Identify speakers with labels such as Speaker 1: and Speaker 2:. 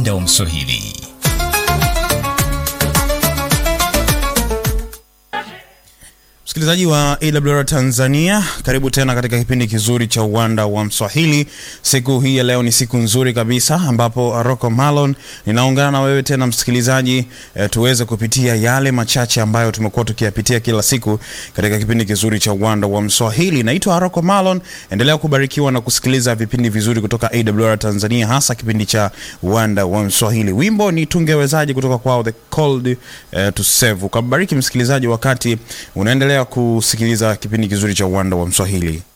Speaker 1: uwanda wa Mswahili.
Speaker 2: Msikilizaji wa AWR Tanzania, karibu tena katika kipindi kizuri cha uwanda wa Mswahili. Siku hii ya leo ni siku nzuri kabisa, ambapo Rocco Malon ninaungana na wewe tena msikilizaji, e, tuweze kupitia yale machache ambayo tumekuwa tukiyapitia kila siku katika kipindi kizuri cha uwanda wa Mswahili. Naitwa Rocco Malon, endelea kubarikiwa na kusikiliza vipindi vizuri kutoka AWR Tanzania, hasa kipindi cha uwanda wa Mswahili. Wimbo ni tungewezaji kutoka kwao The Called eh, to Save. Ukabariki msikilizaji wakati unaendelea kusikiliza kipindi kizuri cha uwanda wa Mswahili.